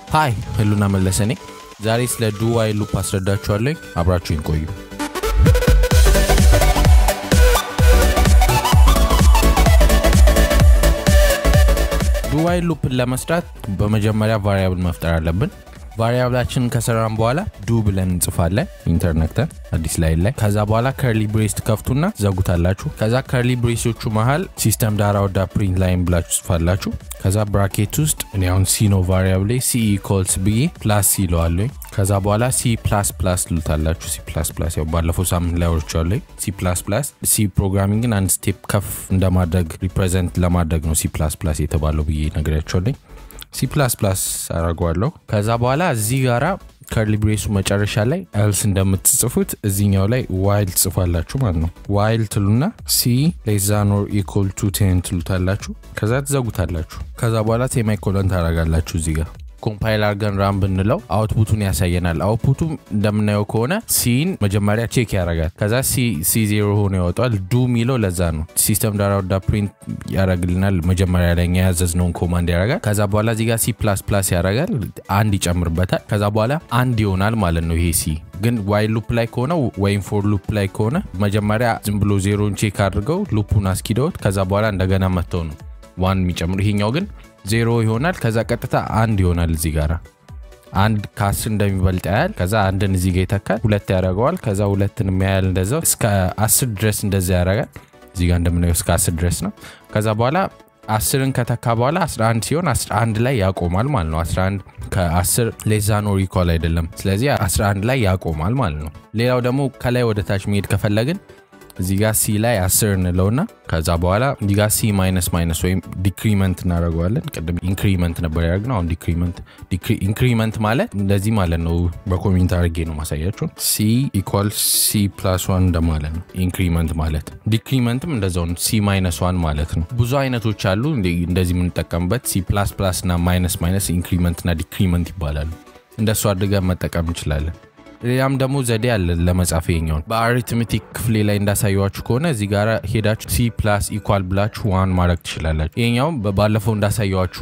ሃይ ህሉና መለሰ ነኝ። ዛሬ ስለ ዱ ዋይል ሉፕ አስረዳችኋለኝ። አብራችሁኝ ቆዩ። ዱ ዋይል ሉፕን ለመስራት በመጀመሪያ ቫሪያብል መፍጠር አለብን። ቫሪያብላችንን ከሰራን በኋላ ዱ ብለን እንጽፋለን ኢንተርነክተን አዲስ ላይ ላይ ከዛ በኋላ ከርሊ ብሬስ ትከፍቱና ዘጉታላችሁ። ከዛ ከርሊ ብሬሶቹ መሀል ሲስተም ዳራ ወዳ ፕሪንት ላይን ብላችሁ ጽፋላችሁ። ከዛ ብራኬት ውስጥ እኔ አሁን ሲ ነው ቫሪያብል ሲ ኢኮልስ ብዬ ፕላስ ሲ ይለዋለኝ። ከዛ በኋላ ሲ ፕላስ ፕላስ ልታላችሁ። ሲ ፕላስ ፕላስ ያው ባለፈው ሳምንት ላይ ወርቻለኝ። ሲ ፕላስ ፕላስ ሲ ፕሮግራሚንግን አንድ ስቴፕ ከፍ እንደማድረግ ሪፕሬዘንት ለማድረግ ነው ሲ ፕላስ ፕላስ የተባለው ብዬ ነግሬያቸዋለኝ። ሲ ፕላስ ፕላስ አደርገዋለሁ። ከዛ በኋላ እዚህ ጋራ ከርሊ ብሬሱ መጨረሻ ላይ ኤልስ እንደምትጽፉት እዚኛው ላይ ዋይል ትጽፋላችሁ ማለት ነው። ዋይል ትሉና ሲ ሌዛን ኦር ኢኮል ቱ ቴን ትሉታላችሁ። ከዛ ትዘጉታላችሁ። ከዛ በኋላ ሴማይኮለን ታደርጋላችሁ እዚህ ጋር ኮምፓይል አርገን ራም ብንለው አውትፑቱን ያሳየናል። አውትፑቱ እንደምናየው ከሆነ ሲን መጀመሪያ ቼክ ያደርጋል። ከዛ ሲ ዜሮ ሆኖ ያወጣል። ዱ የሚለው ለዛ ነው። ሲስተም ዳራ ወዳ ፕሪንት ያደርግልናል። መጀመሪያ ላይ የያዘዝነውን ኮማንድ ያደርጋል። ከዛ በኋላ እዚህ ጋር ሲ ፕላስ ፕላስ ያደርጋል። አንድ ይጨምርበታል። ከዛ በኋላ አንድ ይሆናል ማለት ነው። ይሄ ሲ ግን ዋይል ሉፕ ላይ ከሆነ ወይም ፎር ሉፕ ላይ ከሆነ መጀመሪያ ዝም ብሎ ዜሮን ቼክ አድርገው ሉፑን አስኪደውት ከዛ በኋላ እንደገና መጥተው ነው ዋን የሚጨምር ይሄኛው ግን ዜሮ ይሆናል። ከዛ ቀጥታ አንድ ይሆናል። እዚህ ጋር አንድ ከአስር እንደሚበልጥ ያህል ከዛ አንድን እዚህ ጋር ይተካል። ሁለት ያደርገዋል። ከዛ ሁለትን የሚያያል እንደዛው እስከ አስር ድረስ እንደዛ ያደርጋል። እዚህ ጋር እንደምናየው እስከ አስር ድረስ ነው። ከዛ በኋላ አስርን ከተካ በኋላ 11 ሲሆን 11 ላይ ያቆማል ማለት ነው። 11 ከ10 ሌዛ ኖር ኢኳል አይደለም። ስለዚህ 11 ላይ ያቆማል ማለት ነው። ሌላው ደግሞ ከላይ ወደ ታች መሄድ ከፈለግን እዚህ ጋር ሲ ላይ 10 እንለውና ከዛ በኋላ እዚህ ጋር ሲ ማይነስ ማይነስ ወይም ዲክሪመንት እናደርገዋለን። ቅድም ኢንክሪመንት ነበር ያደርግነው። አሁን ዲክሪመንት ኢንክሪመንት ማለት እንደዚህ ማለት ነው። በኮሜንት አድርጌ ነው ማሳያችሁ። ሲ ኢኳል ሲ ፕላስ ዋን እንደማለት ነው ኢንክሪመንት ማለት። ዲክሪመንትም እንደዛው ሲ ማይነስ ዋን ማለት ነው። ብዙ አይነቶች አሉ እንደዚህ የምንጠቀምበት ሲ ፕላስ ፕላስ እና ማይነስ ማይነስ ኢንክሪመንት እና ዲክሪመንት ይባላሉ። እንደሱ አድርገን መጠቀም እንችላለን። ሌላም ደግሞ ዘዴ አለ ለመጻፍ የኛውን በአሪትሜቲክ ክፍሌ ላይ እንዳሳየዋችሁ ከሆነ እዚህ ጋር ሄዳችሁ ሲ ፕላስ ኢኳል ብላችሁ ዋን ማድረግ ትችላላችሁ። ይሄኛውም ባለፈው እንዳሳየዋችሁ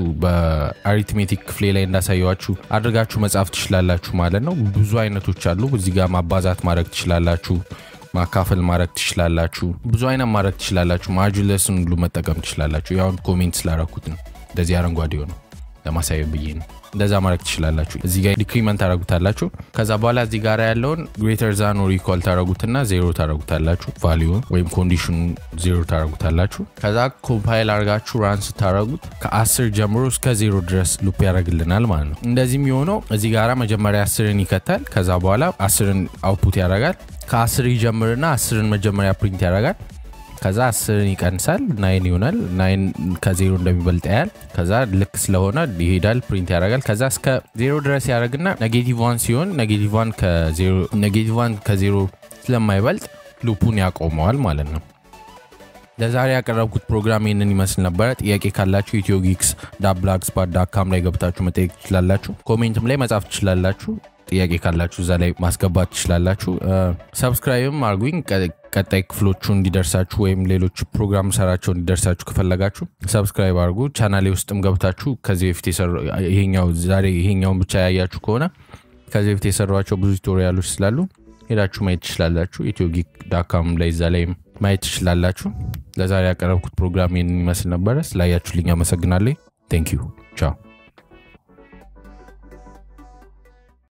በአሪትሜቲክ ክፍሌ ላይ እንዳሳየዋችሁ አድርጋችሁ መጻፍ ትችላላችሁ ማለት ነው። ብዙ አይነቶች አሉ። እዚህ ጋር ማባዛት ማድረግ ትችላላችሁ። ማካፈል ማድረግ ትችላላችሁ። ብዙ አይነት ማድረግ ትችላላችሁ። ማጁለስን ሁሉ መጠቀም ትችላላችሁ። ያሁን ኮሜንት ስላረኩት ነው እንደዚህ አረንጓዴ ነው ለማሳየት ብዬ ነው። እንደዛ ማድረግ ትችላላችሁ። እዚህ ጋር ዲክሪመንት ታደረጉታላችሁ። ከዛ በኋላ እዚህ ጋር ያለውን ግሬተር ዛን ኦር ኢኳል ታደረጉትና ዜሮ ታደረጉታላችሁ። ቫሊዩን ወይም ኮንዲሽኑ ዜሮ ታደረጉታላችሁ። ከዛ ኮምፓይል አርጋችሁ ራን ስታደረጉት ከአስር ጀምሮ እስከ ዜሮ ድረስ ሉፕ ያደረግልናል ማለት ነው። እንደዚህ የሚሆነው እዚህ ጋራ መጀመሪያ አስርን ይከታል። ከዛ በኋላ አስርን አውትፑት ያደርጋል። ከአስር ይጀምርና አስርን መጀመሪያ ፕሪንት ያደርጋል። ከዛ አስርን ይቀንሳል ናይን ይሆናል። ናይን ከዜሮ እንደሚበልጥ ያህል ከዛ ልክ ስለሆነ ይሄዳል ፕሪንት ያደርጋል። ከዛ እስከ ዜሮ ድረስ ያደርግና ኔጌቲቭ ዋን ሲሆን ኔጌቲቭ ዋን ከዜሮ ስለማይበልጥ ሉፑን ያቆመዋል ማለት ነው። ለዛሬ ያቀረብኩት ፕሮግራም ይህንን ይመስል ነበረ። ጥያቄ ካላችሁ ኢትዮ ጊክስ ዳብላክ ስፓት ዳካም ላይ ገብታችሁ መጠየቅ ትችላላችሁ። ኮሜንትም ላይ መጻፍ ትችላላችሁ። ጥያቄ ካላችሁ እዛ ላይ ማስገባት ትችላላችሁ። ሰብስክራይብም አርጉኝ። ቀጣይ ክፍሎቹ እንዲደርሳችሁ ወይም ሌሎች ፕሮግራም ሰራቸው እንዲደርሳችሁ ከፈለጋችሁ ሰብስክራይብ አርጉ። ቻናሌ ውስጥም ገብታችሁ ከዚህ በፊት ይሄኛው ዛሬ ይሄኛውን ብቻ ያያችሁ ከሆነ ከዚህ በፊት የሰሯቸው ብዙ ቱቶሪያሎች ስላሉ ሄዳችሁ ማየት ትችላላችሁ። ኢትዮ ጊክ ዳካም ላይ እዛ ላይ ማየት ትችላላችሁ። ለዛሬ ያቀረብኩት ፕሮግራም ይህንን ይመስል ነበረ። ስላያችሁልኝ አመሰግናለሁ። ቴንክ ዩ ቻው